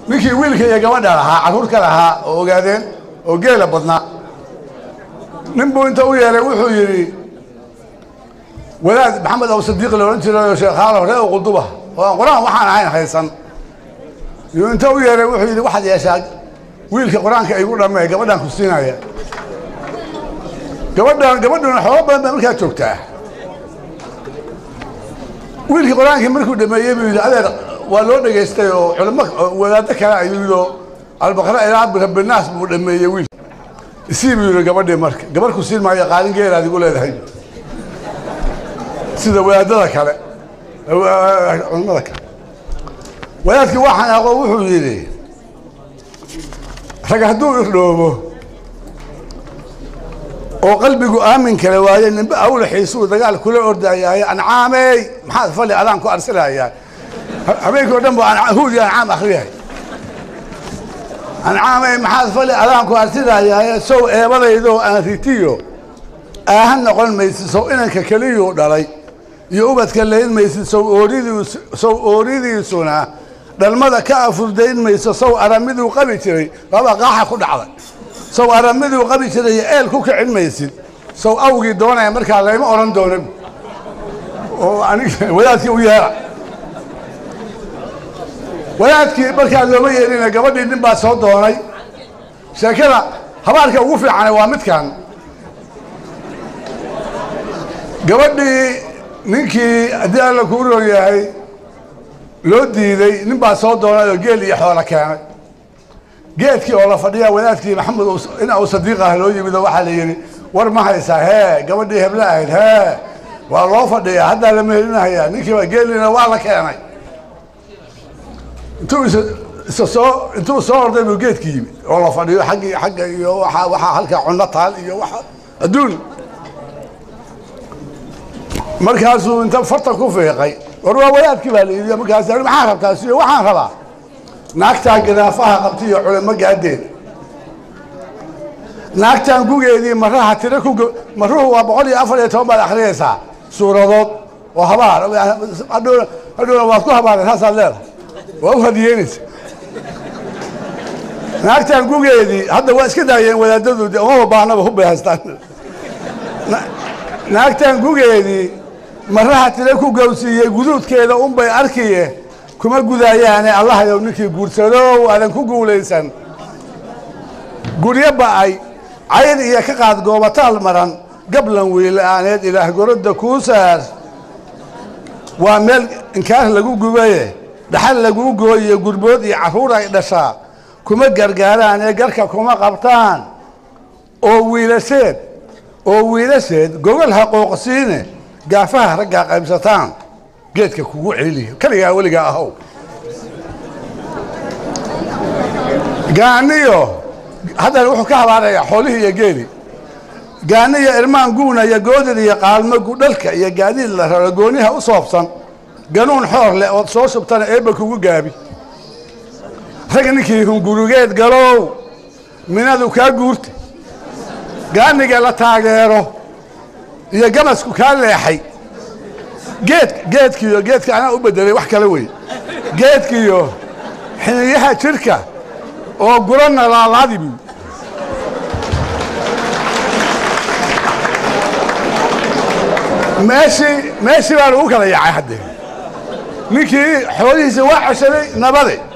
ninkii wiilka iyo gabadha lahaa carruurka lahaa oo ogaadeen oo geela badnaa nin buu inta u yeeray wuxuu yidhi wadaad maxamed aw sadiiq la odhan jiray sheekhaalo ree o quduba oo aan qur-aan waxaan ahayn haysan yuu inta u yeeray wuxuu yidhi waxaad yeeshaa wiilka qur-aanka igu dhammee gabadhaan ku siinaya gabadhan gabadhuna xoolo badan baa markaa joogtaa wiilkii qur-aankii markuu dhameeyey buu yidhi adeer waa loo dhegaystay oo culimo wadaaddo kale ayuu yidhi oo albaqra ilaa rabbinaas buu dhameeyey wiil isii buu yidhi gabadhii marka gabarh ku siin maayo qaalin geelaad igu leedahay sida wadaadada kale culimada kale wadaadkii waa xanaaqo wuxuu yidhi rag hadduu irdhoobo oo qalbigu aamin kale waaye nimbe awla xiisuu dagaal kula ordayaaye ancaamey maxaad fali adaan ku arsilayaa habeenkii o dhan bu huudi ancaam akriyahay ancaamey maxaad fali adaan ku arsilayaaye sow eebadaydoo aan ritiyo aahan noqon maysid sow inanka keliyuu dhalay iyo ubadka layn maysid sow ooridiis sow ooridiisuna dhalmada ka afurdayn mayso sow aramiduu qabi jiray baba qaaxa ku dhacday sow aramiduu qabi jiray eel ku kicin maysid sow awgii doonaya markaa layma odhan doonin oo anig wadaadkii u yeera wadaadkii markaa looma yeelina gabadhii nin baa soo doonay sheekada habaarka ugu fiicane waa midkan gabadhii ninkii haddii alla kuu roon yahay loo diiday nin baa soo doonay oo geel iyo xoola keenay geedkii oo la fadhiya wadaadkii maxamed in uu sadiiq ah loo yimid oo waxaa la yidhi war ma haysaa hee gabadhii heble ahayd hee waa loo fadhiyaa haddaa la mehelinahayaa ninkiiba geelina waa la keenay intuu is isa soo intuu soo orday buu geedki yimid oo la fadhiyo aggii xagga iyo waa waxaa halkaa cunno taal iyo waa adduun markaasuu inta farta ku fiiqay war waa wadaadkii baa la yidhi markaas maxaa rabtaa siyo waxaan rabaa naagtaa gadaafaha qabtay iyo culimo gaadeed naagtan gugeedii maraha tiro ku maruhu waa boqol iyo afar iyo toban baad akhriyaysaa suuradood oo habaar hadhowna hadhowna waad ku habaareen saasaad leedahay waa u hadiyeynaysa naagtan gugeedii hadda waa iska daayeen wadaadadu de umaba baahnaba hubbay haystaan naagtan gugeedii maraha tiro ku gowsiiyey guduudkeeda unbay arkiye kuma gudaayaane allahayow ninkii guursadow aadan ku guulaysan guryo ba'ay cayn iyo ka qaad goobataal maran gablan wiila'aaneed ilaah gorodda kuu saar waa meel inkaar lagu gubaye dhaxal laguu gooyiyo gurbood iyo carruur ay dhashaa kuma gargaaraan ee garka kuma qabtaan oo wiilasheed oo wiilasheed gogol ha qooqsiine gaafaha raggaa qaybsataan geedka kugu celiya kaligaa weligaa ahow gaaniyo haddana wuxuu ka habaarayaa xoolihii iyo geeli gaaniyo irmaan guuna iyo goodir iyo qaalmo gudhalka iyo gaadiid la raro gooniha u soobsan ganuun xoor leh ood soo shubtana eebba kugu gaabi rag ninkii hungurugeed galow minadu kaa guurta gaaniga la taageero iyo gamasku kaa leexay geed geedkiiyo geedka anaa u bedelay wax kale wey geedkiiyo xiniyaha jirka oo guranna laalaadi buy meeshii meeshii baa lagu kala yaacay haddee ninkii xoolihiisa waa ceshaday nabade